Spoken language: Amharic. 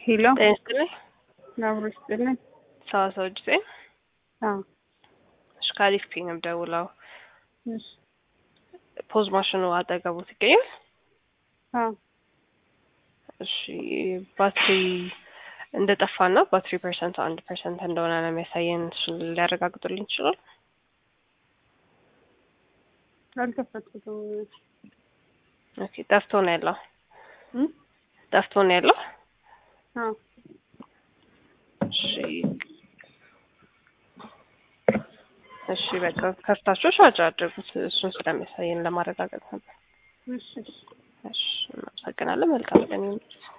ሄሎ ጤና ይስጥልኝ። አብሮ ይስጥልኝ። ሰዋሰው ጊዜ አዎ እሺ፣ ከአሪፍ ፒ ነው የምደውለው። እሺ ፖዝ ማሽኑ አጠገቡት ይገኛል። አዎ እሺ ባትሪ እንደጠፋና ባትሪ ፐርሰንት አንድ ፐርሰንት እንደሆነ ነው የሚያሳየን። እሱን ሊያረጋግጡልኝ ይችላል? አልከፈትኩትም። ኦኬ ጠፍቶ ነው ያለው። እም? ጠፍቶ ነው ያለው። አዎ እሺ እሺ በቃ ከፍታችሁ ቻርጅ አድርጉት። እሱን ስለሚያሳየን ለማረጋገጥ ነበር። እሺ እሺ እሺ እናመሰግናለን። መልካም ቀን ይሁን።